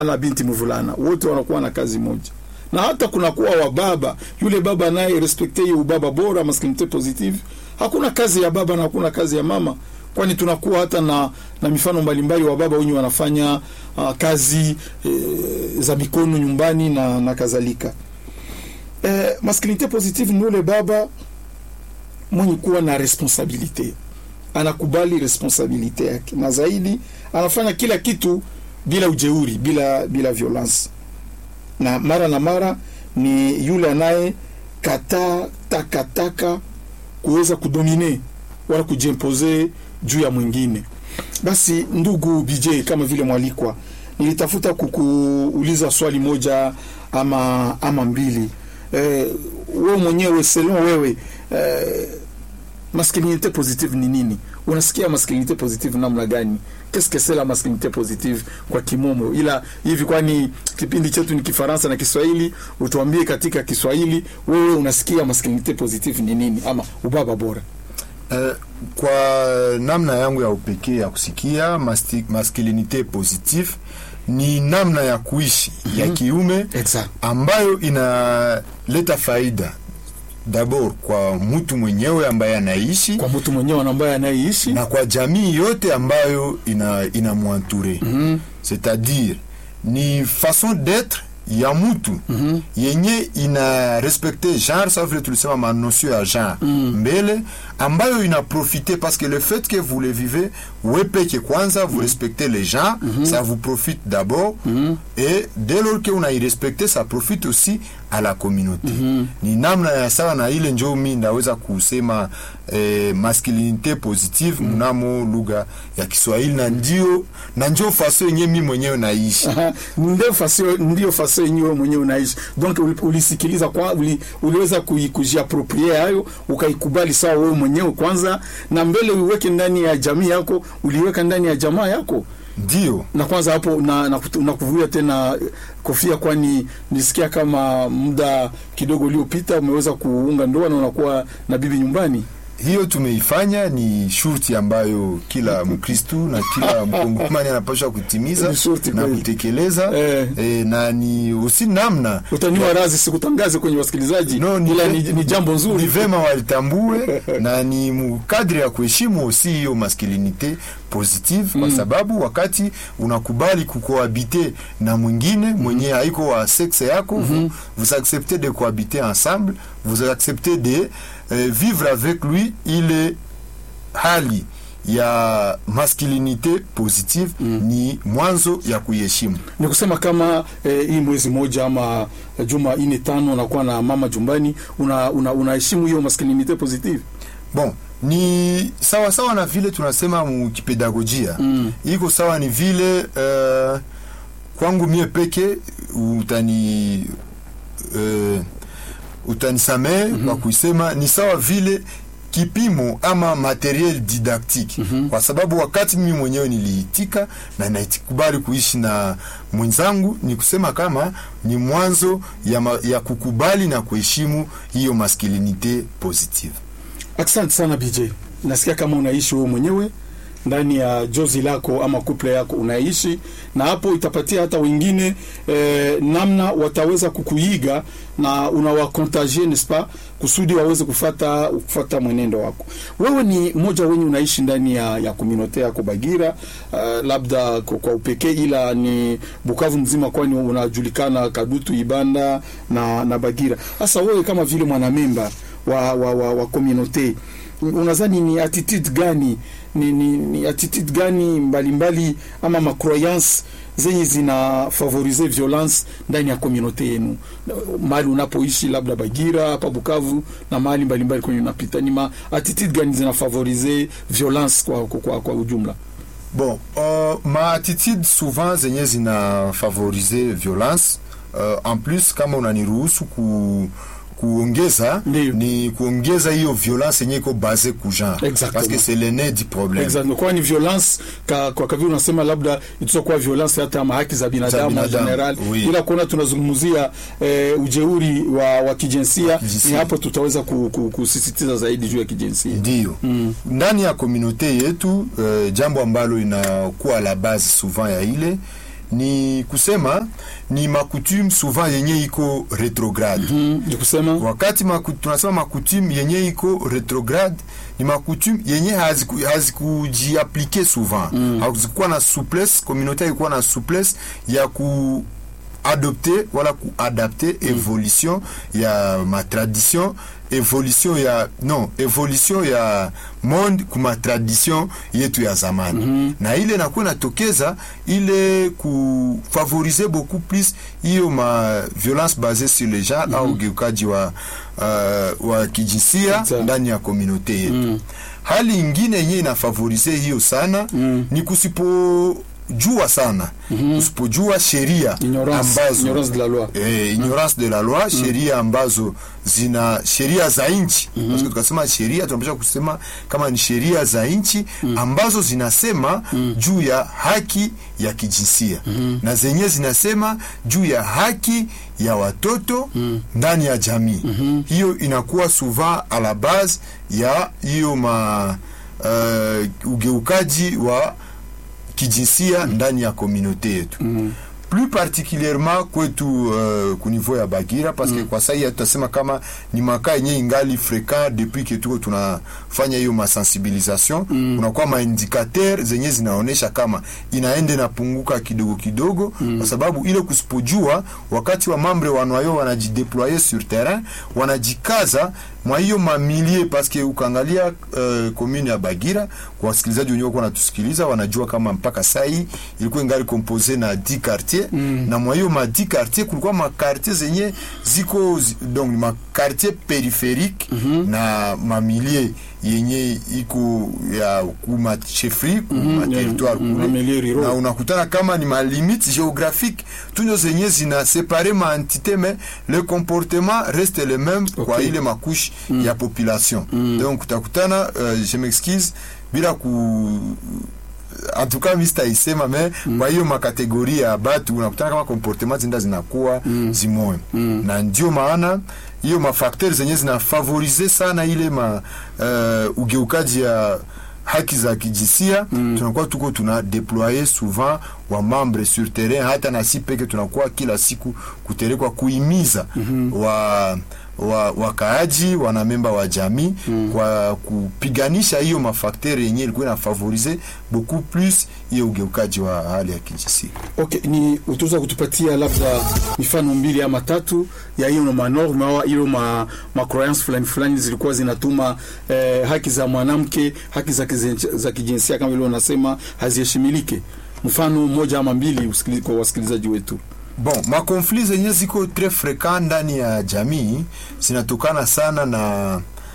na binti mvulana wote wanakuwa na kazi moja na hata kunakuwa wababa yule baba naye respekte hiyo ubaba bora masculinite positive hakuna kazi ya baba na hakuna kazi ya mama kwani tunakuwa hata na, na mifano mbalimbali wa baba wenye wanafanya uh, kazi e, za mikono nyumbani na, na kadhalika e, masculinite positive ni yule baba mwenye kuwa na responsabilite anakubali responsabilite yake na zaidi anafanya kila kitu bila ujeuri bila bila violence na mara na mara ni yule anaye kataa takataka kuweza kudomine wala kujimpose juu ya mwingine basi ndugu bj kama vile mwalikwa nilitafuta kukuuliza swali moja ama ama mbili eh, wewe mwenyewe selon wewe eh, masculinité positive ni nini unasikia masculinité positive namna gani qu'est-ce que c'est la masculinité positive kwa kimomo ila hivi kwani kipindi chetu ni kifaransa na kiswahili utuambie katika kiswahili wewe unasikia masculinité positive ni nini ama ubaba bora Uh, kwa namna yangu ya upekee ya kusikia masti- masculinite positive ni namna ya kuishi mm -hmm. ya kiume exact ambayo inaleta faida dabord kwa mtu mwenyewe ambaye anaishi kwa mtu mwenyewe ambaye anayeishi na kwa jamii yote ambayo ina inamwanture Mhm. c'est-à-dire ni façon d'être ya mtu Mhm. yenye ina respecte genre sa vile tulisema manosio ya genre mbele ambayo ina profite parce que le fait que vous le vivez we peke kwanza vous respectez les gens ça vous profite d'abord et dès lors que unairespecte ça profite aussi à la communauté ni namna ya sawa na ile njo mi ndaweza kusema eh, masculinité positive mnamo lugha ya Kiswahili na ndio na njo faso yenye mi mwenyewe naishi Aha, ndio fasi ndio fasi yenyewe mwenyewe unaishi donc uli- ulisikiliza kwa uli, uliweza kui- kujiaproprie hayo ukaikubali sawa wewe mwenyewe kwanza na mbele uiweke ndani ya jamii yako uliweka ndani ya jamaa yako ndio na kwanza hapo na, na, kutu- na kuvuia tena eh, kofia kwani nisikia kama muda kidogo uliopita umeweza kuunga ndoa na unakuwa na bibi nyumbani hiyo tumeifanya ni shurti ambayo kila mkristu na kila mkongomani anapaswa kutimiza Ni shurti na kweli. kutekeleza Eh. eh, na ni usi namna utaniwa razi sikutangaze kwenye wasikilizaji No, ni- ila ni, ni jambo ni nzuri vema walitambue na ni mukadri ya kuheshimu aussi hiyo masculinite positive kwa sababu wakati unakubali kukohabite na mwingine mwenye haiko wa sexe yako vous, vous acceptez de cohabiter ensemble vous acceptez de euh, vivre avec lui ile hali ya masculinite positive ni mwanzo ya kuiheshimu ni kusema kama eh, hii mwezi moja ama eh, juma ine tano unakuwa na mama jumbani unaheshimu una, unaheshimu hiyo masculinite positive bon ni sawa sawa na vile tunasema mukipedagojia Mm. iko sawa ni vile uh, kwangu mie peke utani uh, utanisamee mm -hmm. kwa kuisema ni sawa vile kipimo ama materiel didactique mm -hmm. kwa sababu wakati mimi mwenyewe niliitika na naikubali kuishi na mwenzangu ni kusema kama ni mwanzo ya, ma, ya kukubali na kuheshimu hiyo masculinite positive asante sana bj nasikia kama unaishi wewe mwenyewe ndani ya jozi lako ama kuple yako unaishi na hapo itapatia hata wengine eh, namna wataweza kukuiga na unawakontagie nespa kusudi waweze kufata kufata mwenendo wako wewe ni mmoja wenye unaishi ndani ya, ya komunote yako bagira uh, labda kwa, kwa upekee ila ni bukavu mzima kwani unajulikana kadutu ibanda na, na bagira sasa wewe kama vile mwanamemba wa, wa, wa, wa komunote unadhani ni attitude gani ni, ni, ni attitude gani mbalimbali mbali, ama macroyance zenye zina favorize violence ndani ya komunote yenu mahali unapoishi labda Bagira hapa Bukavu na mahali mbalimbali kwenye unapita ni ma attitude gani zina favorize violence kwa, kwa, kwa, kwa ujumla bon uh, ma attitude souvent zenye zina favorize violence uh, en plus kama unaniruhusu ku kuongeza Ndiyo. ni kuongeza hiyo violence yenye iko base ku genre Exactement. parce que c'est le nez du problème Exactly. Kwa ni violence ka, kwa kavi unasema labda itakuwa kuwa violence hata ama haki za binadamu en binadamu, general oui. ila kuona tunazungumzia eh, ujeuri wa, wa kijinsia Kijinsia. ni hapo tutaweza ku, ku, kusisitiza zaidi juu ya kijinsia ndio Mm. ndani ya komunote yetu uh, jambo ambalo inakuwa la base souvent ya ile ni kusema ni makutume souvent yenye iko retrograde Mm, ni kusema wakati maku, tunasema makutume yenye iko retrograde ni makutume yenye haziku- hazikujiaplike souvent mm. hazikuwa na souplesse communauté haikuwa na souplesse ya ku adopte wala kuadapte evolution ya matradition evolution ya non evolution ya monde kuma tradition yetu ya zamani mm -hmm. na ile nakuwa natokeza ile kufavorize beaucoup plus hiyo ma violence basée sur le genre mm -hmm. au ugeukaji wa, uh, wa kijinsia Exact. ndani ya komunote yetu mm. hali ingine yenye inafavorize hiyo sana mm. ni kusipojua sana mm -hmm. kusipojua sheria ignorance, ambazo ignorance de la loi eh, ignorance de la loi sheria ambazo zina sheria za nchi mm -hmm. tukasema sheria tunapasha kusema kama ni sheria za nchi ambazo zinasema juu ya haki ya kijinsia na zenye zinasema juu ya haki ya watoto ndani ya jamii hiyo inakuwa souvent a la base ya hiyo ma uh, ugeukaji wa kijinsia ndani ya komunote yetu mm. plus particulièrement kwetu uh, kunivou ya bagira parce que kwa sai tutasema kama ni makaa yenye ingali fréquent depuis que tuko tunafanya hiyo masensibilisation mm. kunakuwa maindikateur zenye zinaonyesha kama inaende napunguka kidogo kidogo mm. kwa sababu ile kusipojua wakati wa mambre wanwayo wanajideploye sur terrain wanajikaza mwa hiyo mamilie paske ukaangalia uh, commune ya Bagira kwa wasikilizaji wenyewe kwa natusikiliza wanajua kama mpaka sai ilikuwa ingali compose na 10 quartier mm. na mwa hiyo ma 10 quartier kulikuwa ma quartier zenye ziko zi- donc ma quartier périphérique mm -hmm. na mamilie yenye iko ya kuma chefri kuma Mhm, territoire ya, mm, kule mamilie ruraux. na unakutana kama ni malimite géographique tunyo zenye zina separe maentité mais le comportement reste le même kwa Okay. ile makushe ya population donc utakutana uh, je m'excuse bila ku en tout cas mi sitaisema me kwa hiyo makategori ya batu unakutana kama comportement zinda zinakuwa zimoya na ndio maana hiyo mafakter zenye zinafavorize sana ile ma uh, ugeukaji ya haki za kijinsia mm. tunakuwa tuko tuna deploye souvent wa membre sur terrain hata na si peke tunakuwa kila siku kuterekwa kuimiza mm -hmm. wa wa wakaaji wanamemba wa jamii mm. kwa kupiganisha hiyo mafakteri yenye ilikuwa inafavorize beaucoup plus hiyo ugeukaji wa hali ya kijinsia okay ni utaweza kutupatia labda mifano mbili ama tatu ya hiyo manorme au hiyo ma, ma croyance fulani fulani zilikuwa zinatuma eh, haki za mwanamke haki za, kizen- za kijinsia kama vile unasema haziheshimilike mfano mmoja ama mbili usikili- kwa wasikilizaji wetu bon makonflit zenye ziko tres fréquent ndani ya jamii zinatokana sana na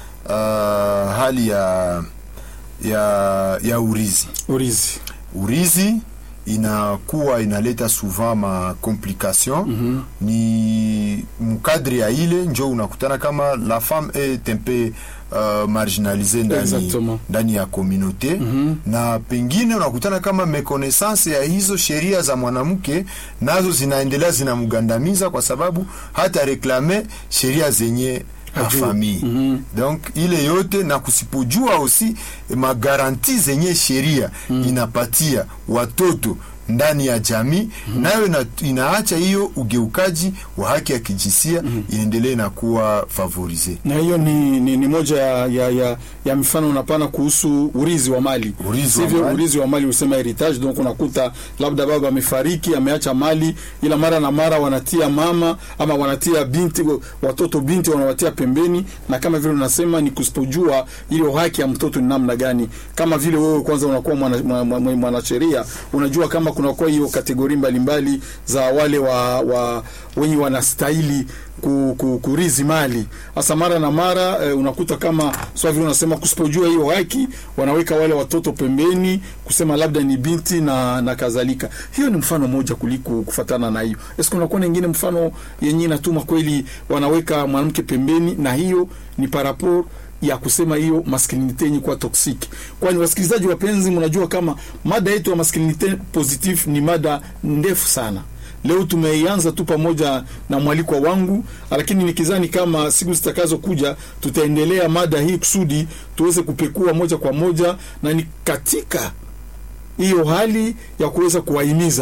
uh, hali ya ya ya urizi urizi urizi inakuwa inaleta souvent ma complication mm -hmm. ni mkadre ya ile njo unakutana kama la femme est un peu uh, marginalisée ndani, Exactement. ndani ya communauté mm -hmm. na pengine unakutana kama mekonaissance ya hizo sheria za mwanamke nazo zinaendelea zinamgandamiza kwa sababu hata reklame sheria zenye Hajui. famille Mhm. donc ile yote na kusipojua aussi magaranti zenye sheria inapatia watoto ndani ya jamii nayo ina, inaacha hiyo ugeukaji wa haki ya kijinsia inaendelee na kuwa favorize na hiyo ni, ni, ni moja ya, ya, ya, ya mifano unapana kuhusu urizi wa mali Urizi wa sivyo mali. urizi wa mali usema heritage donc unakuta labda baba amefariki ameacha mali ila mara na mara wanatia mama ama wanatia binti watoto binti wanawatia pembeni na kama vile unasema ni kusipojua ile haki ya mtoto ni namna gani kama vile wewe kwanza unakuwa mwanasheria mwana, mwana mwanasheria, unajua kama kunakuwa hiyo kategori mbalimbali za wale wa, wa wenye wanastahili ku, ku, kurizi mali hasa mara na mara eh, unakuta kama swa vile unasema kusipojua hiyo haki wanaweka wale watoto pembeni kusema labda ni binti na, na kadhalika hiyo ni mfano moja kuliko kufatana na hiyo eske unakuwa na ingine mfano yenye inatuma kweli wanaweka mwanamke pembeni na hiyo ni parapor ya kusema hiyo masculinite yenye kuwa toxic. Kwani wasikilizaji wapenzi, mnajua kama mada yetu ya masculinite positive ni mada ndefu sana. Leo tumeianza tu pamoja na mwalikwa wangu, lakini nikizani kama siku zitakazo kuja tutaendelea mada hii kusudi tuweze kupekua moja kwa moja, na ni katika hiyo hali ya kuweza kuwahimiza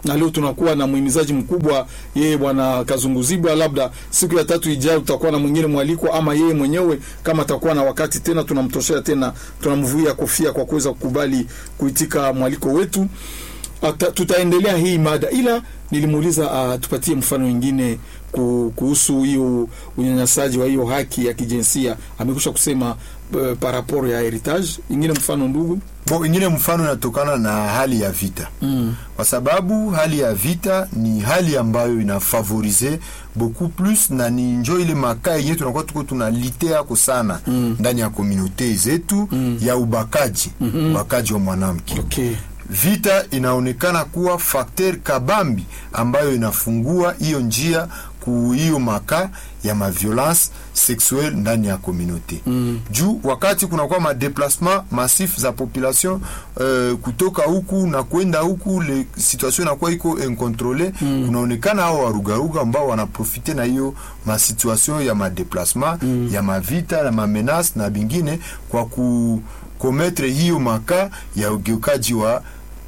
na leo tunakuwa na muhimizaji mkubwa yeye bwana Kazunguzibwa. Labda siku ya tatu ijayo tutakuwa na mwingine mwalikwa, ama yeye mwenyewe kama atakuwa na wakati tena, tunamtoshea tena, tunamvuia kofia kwa kuweza kukubali kuitika mwaliko wetu. Ata, tutaendelea hii mada, ila nilimuuliza uh, tupatie mfano mwingine kuhusu hiyo unyanyasaji wa hiyo haki ya kijinsia. Amekusha kusema uh, paraporo ya heritage. Ingine mfano ndugu Bo, ingine mfano inatokana na hali ya vita mm. kwa sababu hali ya vita ni hali ambayo inafavorize beaucoup plus na ni njo ile makaa yenyewe tunakuwa tuko tunalite yako sana Mm. ndani ya komunote zetu Mm. ya ubakaji Mhm. ubakaji wa mwanamke okay. vita inaonekana kuwa fakter kabambi ambayo inafungua hiyo njia ku hiyo maka ya maviolence sexuelle ndani ya komunote Mm. juu wakati kunakuwa madeplasement massif za population uh, kutoka huku na kwenda huku le situation inakuwa iko incontrole Mm. kunaonekana hao warugaruga ambao wanaprofite na hiyo masituation ya madeplasement Mm. ya mavita na mamenase na bingine kwa kukometre hiyo maka ya ugeukaji wa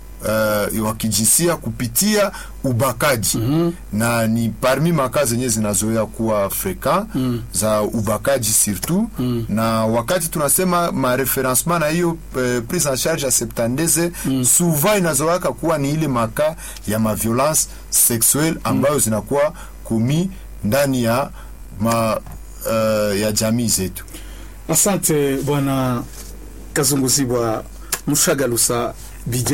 uh, wa kijinsia kupitia ubakaji Mhm. na ni parmi maka zenye zinazoea kuwa freka Mm. za ubakaji surtout Mm. na wakati tunasema mareferencement na hiyo eh, prise en charge ya septandeze Mm. souvent inazoaka kuwa ni ile maka ya maviolence sexuelle ambayo zinakuwa kumi ndani ya ma, uh, ya jamii zetu Asante bwana Kazunguzibwa Mshagalusa BJ.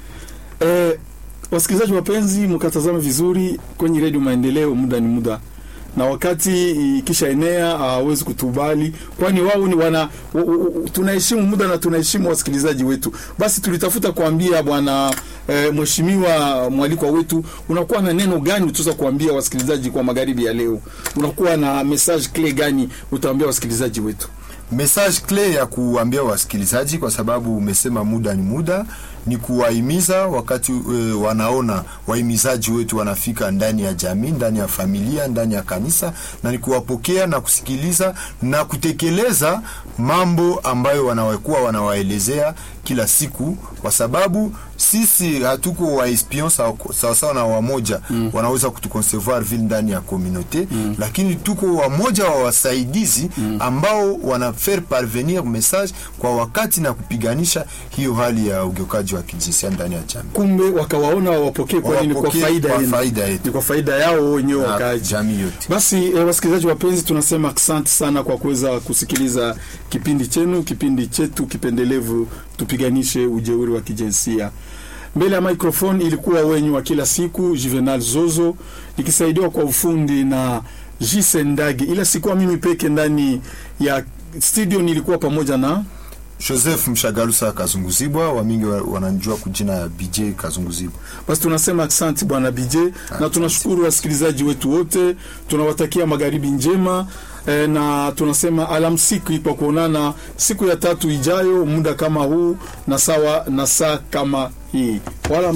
Eh, wasikilizaji wapenzi, mkatazame vizuri kwenye redio Maendeleo, muda ni muda na wakati ikisha enea hawezi kutubali, kwani wao ni wana u- u- u- tunaheshimu muda na tunaheshimu wasikilizaji wetu. Basi tulitafuta kuambia bwana e, mheshimiwa mwalikwa wetu, unakuwa na neno gani utaweza kuambia wasikilizaji kwa magharibi ya leo? Unakuwa na message clear gani utaambia wasikilizaji wetu? message clé ya kuambia wasikilizaji, kwa sababu umesema muda ni muda, ni kuwahimiza wakati e, wanaona wahimizaji wetu wanafika ndani ya jamii, ndani ya familia, ndani ya kanisa, na ni kuwapokea na kusikiliza na kutekeleza mambo ambayo wanakuwa wanawaelezea kila siku, kwa sababu sisi hatuko wa espion sawasawa na wamoja mm. wanaweza kutuconcevoir vile ndani ya communauté mm. lakini tuko wamoja wa wasaidizi mm. ambao wana faire parvenir message kwa wakati na kupiganisha hiyo hali ya ugeukaji wa kijinsia ndani ya jamii. kumbe wakawaona wawapokee, kwani ni kwa Wawapokee faida kwa yenu. faida yetu. ni kwa faida yao wenyewe Na wakaaji. jamii yote. Basi eh, wasikilizaji wapenzi, tunasema asante sana kwa kuweza kusikiliza kipindi chenu, kipindi chetu kipendelevu, tupiganishe ujeuri wa kijinsia. Mbele ya microphone ilikuwa wenyu wa kila siku Juvenal Zozo, nikisaidiwa kwa ufundi na Jise Ndagi, ila sikuwa mimi peke ndani ya studio, nilikuwa pamoja na Joseph Mshagalusa Kazunguzibwa, wamingi wa- wananijua kujina ya BJ Kazunguzibwa. Basi tunasema asante bwana BJ na tunashukuru wasikilizaji wetu wote, tunawatakia magharibi njema e, na tunasema alamsiki kwa kuonana siku ya tatu ijayo muda kama huu na sawa na saa kama hii wala